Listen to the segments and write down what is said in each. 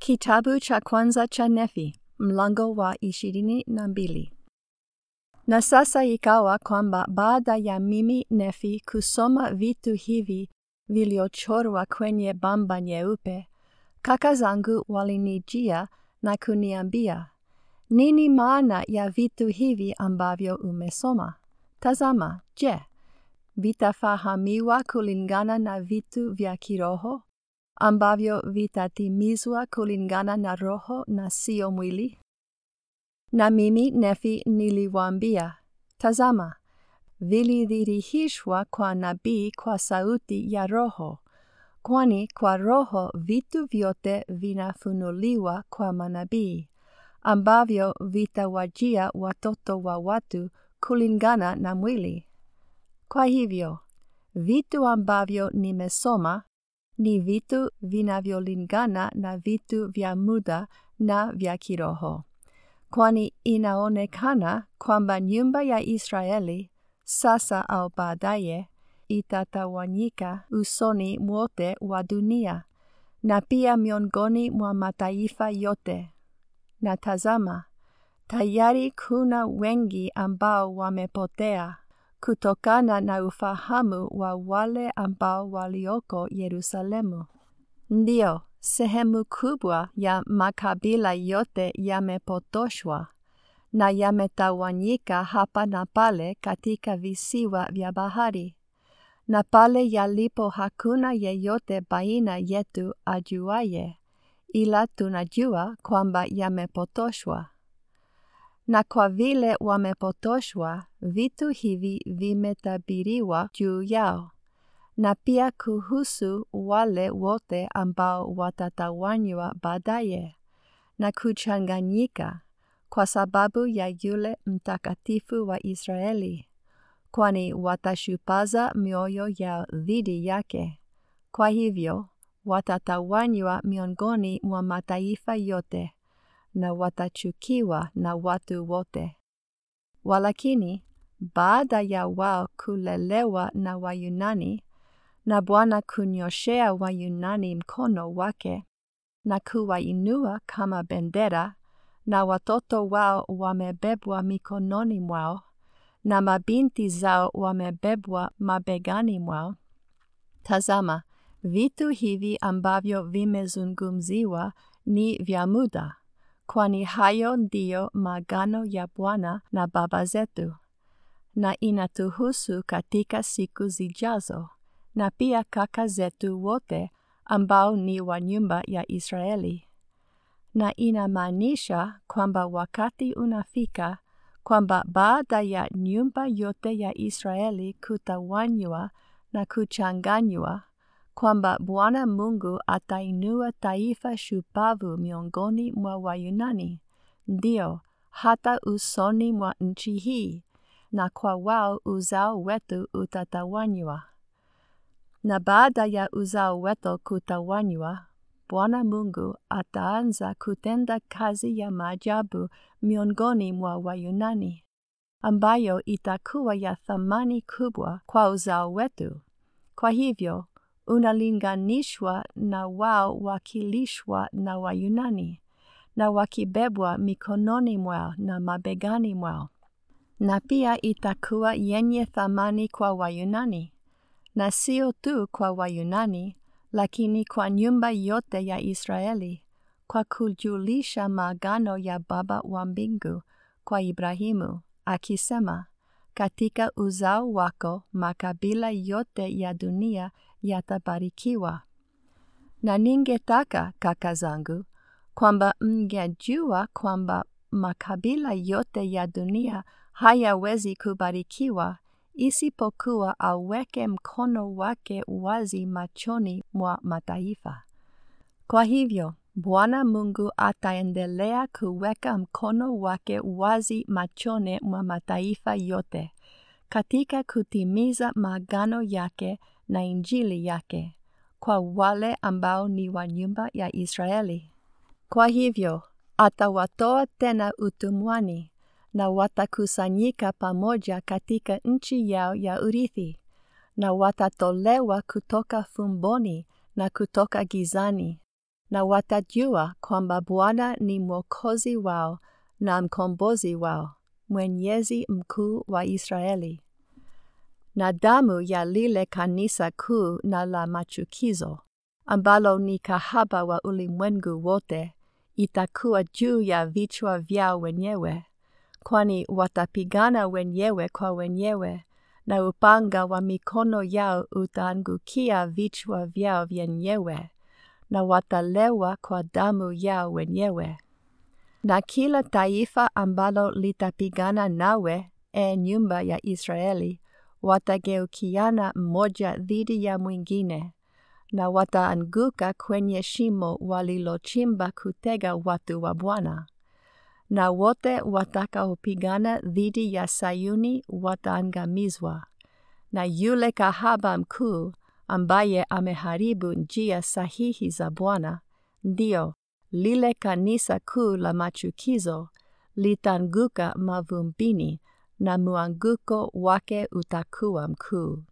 Kitabu cha kwanza cha Nefi, mlango wa ishirini na mbili. Na sasa ikawa kwamba baada ya mimi Nefi kusoma vitu hivi viliochorwa kwenye bamba nyeupe, kaka zangu walinijia na kuniambia, nini maana ya vitu hivi ambavyo umesoma? Tazama, je, vitafahamiwa kulingana na vitu vya kiroho ambavyo vitatimizwa kulingana na roho na sio mwili? Na mimi Nefi niliwaambia, tazama, vilidhihirishwa kwa nabii kwa sauti ya roho, kwani kwa roho vitu vyote vinafunuliwa kwa manabii, ambavyo vitawajia watoto wa watu kulingana na mwili. Kwa hivyo, vitu ambavyo nimesoma ni vitu vinavyolingana na vitu vya muda na vya kiroho. Kwani inaonekana kwamba nyumba ya Israeli sasa au baadaye itatawanyika usoni mwote wa dunia na pia miongoni mwa mataifa yote. Na tazama, tayari kuna wengi ambao wamepotea kutokana na ufahamu wa wale ambao walioko Yerusalemu. Ndiyo, sehemu kubwa ya makabila yote yamepotoshwa na yametawanyika hapa na pale katika visiwa vya bahari. Na pale yalipo hakuna yeyote baina yetu ajuaye, ila tunajua kwamba yamepotoshwa. Na kwa vile wamepotoshwa, vitu hivi vimetabiriwa juu yao, na pia kuhusu wale wote ambao watatawanywa baadaye na kuchanganyika kwa sababu ya yule mtakatifu wa Israeli, kwani watashupaza mioyo yao dhidi yake. Kwa hivyo, watatawanywa miongoni mwa mataifa yote na watachukiwa na watu wote. Walakini, baada ya wao kulelewa na Wayunani, na Bwana kunyoshea Wayunani mkono wake na kuwainua kama bendera, na watoto wao wamebebwa mikononi mwao, na mabinti zao wamebebwa mabegani mwao. Tazama, vitu hivi ambavyo vimezungumziwa ni vya muda, kwani hayo ndiyo maagano ya Bwana na baba zetu, na inatuhusu katika siku zijazo, na pia kaka zetu wote ambao ni wa nyumba ya Israeli. Na inamaanisha kwamba wakati unafika kwamba baada ya nyumba yote ya Israeli kutawanywa na kuchanganywa, kwamba Bwana Mungu atainua taifa shupavu miongoni mwa Wayunani, ndio hata usoni mwa nchi hii, na kwa wao uzao wetu utatawanywa. Na baada ya uzao wetu kutawanywa, Bwana Mungu ataanza kutenda kazi ya maajabu miongoni mwa Wayunani, ambayo itakuwa ya thamani kubwa kwa uzao wetu. Kwa hivyo, unalinganishwa na wao wakilishwa na Wayunani, na wakibebwa mikononi mwao na mabegani mwao. Na pia itakuwa yenye thamani kwa Wayunani, na sio tu kwa Wayunani, lakini kwa nyumba yote ya Israeli, kwa kujulisha maagano ya Baba wa mbingu kwa Ibrahimu, akisema, katika uzao wako makabila yote ya dunia yatabarikiwa. Na ningetaka kaka zangu, kwamba mngejua kwamba makabila yote ya dunia hayawezi kubarikiwa isipokuwa aweke mkono wake wazi machoni mwa mataifa. Kwa hivyo, Bwana Mungu ataendelea kuweka mkono wake wazi machoni mwa mataifa yote katika kutimiza maagano yake na Injili yake kwa wale ambao ni wa nyumba ya Israeli. Kwa hivyo, atawatoa tena utumwani na watakusanyika pamoja katika nchi yao ya urithi, na watatolewa kutoka fumboni na kutoka gizani, na watajua kwamba Bwana ni Mwokozi wao na mkombozi wao, Mwenyezi mkuu wa Israeli. Na damu ya lile kanisa kuu na la machukizo, ambalo ni kahaba wa ulimwengu wote, itakuwa juu ya vichwa vyao wenyewe, kwani watapigana wenyewe kwa wenyewe, na upanga wa mikono yao utaangukia vichwa vyao vyenyewe, na watalewa kwa damu yao wenyewe. Na kila taifa ambalo litapigana nawe, e nyumba ya Israeli, watageukiana mmoja dhidi ya mwingine, na wataanguka kwenye shimo walilochimba kutega watu wa Bwana. Na wote watakaopigana dhidi ya Sayuni wataangamizwa, na yule kahaba mkuu ambaye ameharibu njia sahihi za Bwana, ndio lile kanisa kuu la machukizo, litaanguka mavumbini na mwanguko wake utakuwa mkuu.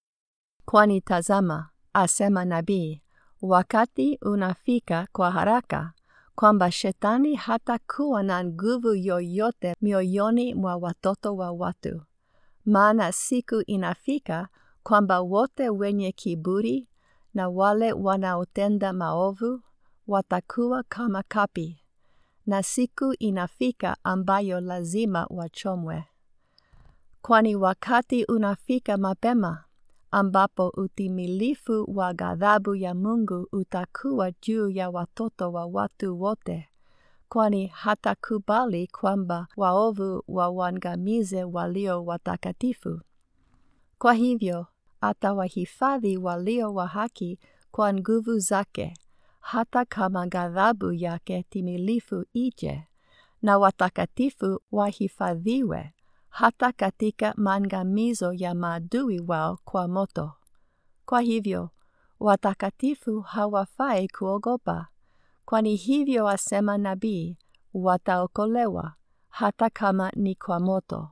Kwani tazama, asema nabii, wakati unafika kwa haraka kwamba shetani hatakuwa na nguvu yoyote mioyoni mwa watoto wa watu. Maana siku inafika kwamba wote wenye kiburi na wale wanaotenda maovu watakuwa kama kapi, na siku inafika ambayo lazima wachomwe. Kwani wakati unafika mapema ambapo utimilifu wa ghadhabu ya Mungu utakuwa juu ya watoto wa watu wote, kwani hatakubali kwamba waovu wawangamize walio watakatifu. Kwa hivyo atawahifadhi walio wa haki kwa nguvu zake, hata kama ghadhabu yake timilifu ije, na watakatifu wahifadhiwe hata katika maangamizo ya maadui wao kwa moto. Kwa hivyo watakatifu hawafai kuogopa, kwani hivyo asema nabii, wataokolewa hata kama ni kwa moto.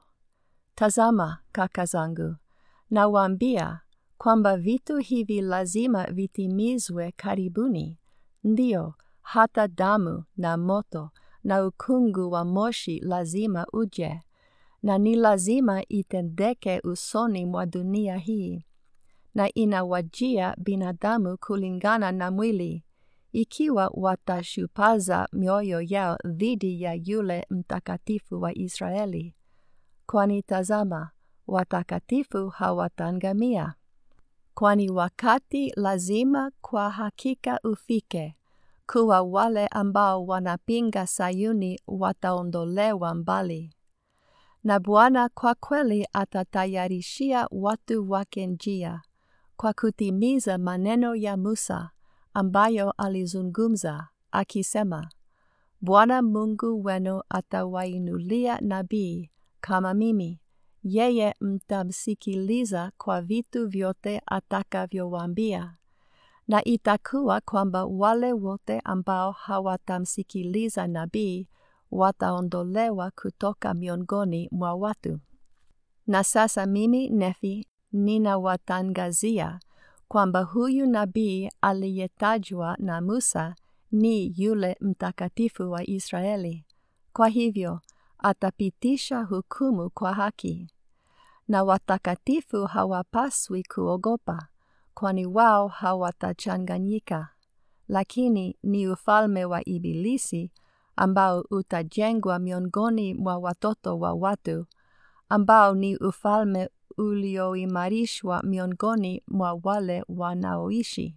Tazama, kaka zangu, nawaambia kwamba vitu hivi lazima vitimizwe karibuni, ndio hata damu na moto na ukungu wa moshi lazima uje na ni lazima itendeke usoni mwa dunia hii, na inawajia binadamu kulingana na mwili, ikiwa watashupaza mioyo yao dhidi ya yule mtakatifu wa Israeli. Kwani tazama, watakatifu hawataangamia. Kwani wakati lazima kwa hakika ufike, kuwa wale ambao wanapinga Sayuni wataondolewa mbali na Bwana kwa kweli atatayarishia watu wake njia kwa kutimiza maneno ya Musa ambayo alizungumza akisema, Bwana Mungu wenu atawainulia nabii kama mimi, yeye mtamsikiliza kwa vitu vyote atakavyowaambia. Na itakuwa kwamba wale wote ambao hawatamsikiliza nabii wataondolewa kutoka miongoni mwa watu. Na sasa mimi Nefi ninawatangazia kwamba huyu nabii aliyetajwa na Musa ni yule mtakatifu wa Israeli. Kwa hivyo atapitisha hukumu kwa haki. Na watakatifu hawapaswi kuogopa, kwani wao hawatachanganyika, lakini ni ufalme wa Ibilisi ambao utajengwa miongoni mwa watoto wa watu, ambao ni ufalme ulioimarishwa miongoni mwa wale wanaoishi.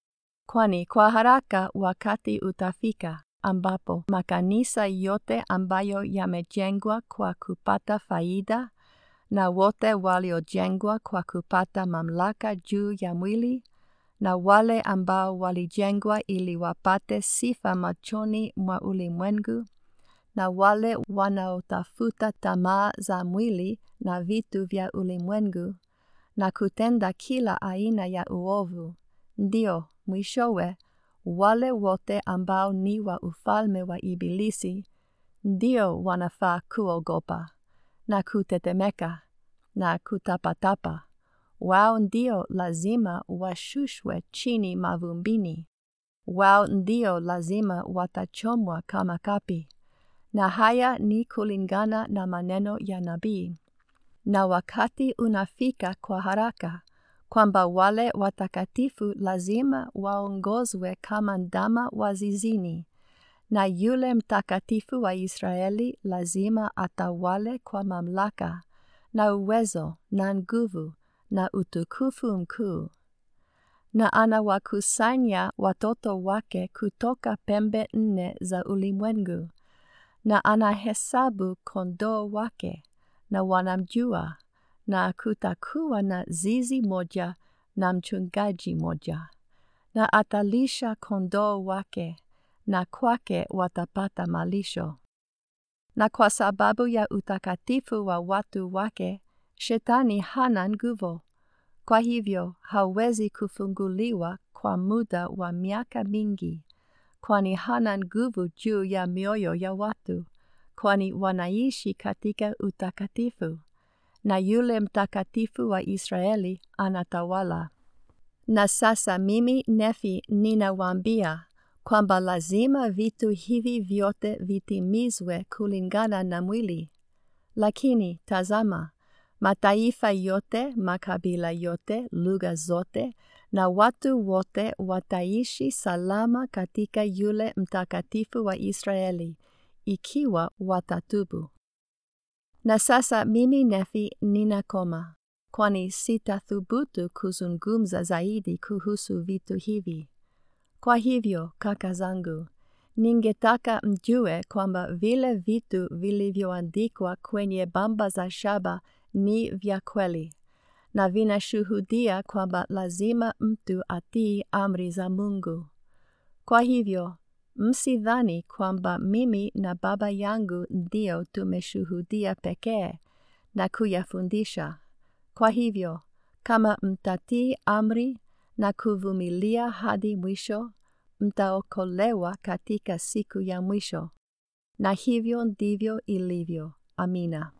Kwani kwa haraka wakati utafika ambapo makanisa yote ambayo yamejengwa kwa kupata faida na wote waliojengwa kwa kupata mamlaka juu ya mwili na wale ambao walijengwa ili wapate sifa machoni mwa ulimwengu, na wale wanaotafuta tamaa za mwili na vitu vya ulimwengu, na kutenda kila aina ya uovu, ndio mwishowe wale wote ambao ni wa ufalme wa Ibilisi, ndio wanafaa kuogopa na kutetemeka na kutapatapa wao ndio lazima washushwe chini mavumbini, wao ndio lazima watachomwa kama kapi. Na haya ni kulingana na maneno ya nabii. Na wakati unafika kwa haraka kwamba wale watakatifu lazima waongozwe kama ndama wa zizini, na yule mtakatifu wa Israeli lazima atawale kwa mamlaka na uwezo na nguvu na utukufu mkuu. Na anawakusanya watoto wake kutoka pembe nne za ulimwengu, na anahesabu kondoo wake, na wanamjua, na kutakuwa na zizi moja na mchungaji moja. Na atalisha kondoo wake, na kwake watapata malisho. Na kwa sababu ya utakatifu wa watu wake, Shetani hana nguvu. Kwa hivyo hawezi kufunguliwa kwa muda wa miaka mingi, kwani hana nguvu juu ya mioyo ya watu, kwani wanaishi katika utakatifu, na yule mtakatifu wa Israeli anatawala. Na sasa mimi Nefi ninawaambia kwamba lazima vitu hivi vyote vitimizwe kulingana na mwili. Lakini tazama, mataifa yote, makabila yote, lugha zote na watu wote wataishi salama katika yule mtakatifu wa Israeli ikiwa watatubu. Na sasa mimi Nefi ninakoma, kwani sitathubutu kuzungumza zaidi kuhusu vitu hivi. Kwa hivyo, kaka zangu, ningetaka mjue kwamba vile vitu vilivyoandikwa kwenye bamba za shaba ni vya kweli, na vinashuhudia kwamba lazima mtu atii amri za Mungu. Kwa hivyo, msidhani kwamba mimi na Baba yangu ndio tumeshuhudia pekee na kuyafundisha. Kwa hivyo, kama mtatii amri na kuvumilia hadi mwisho, mtaokolewa katika siku ya mwisho. Na hivyo ndivyo ilivyo. Amina.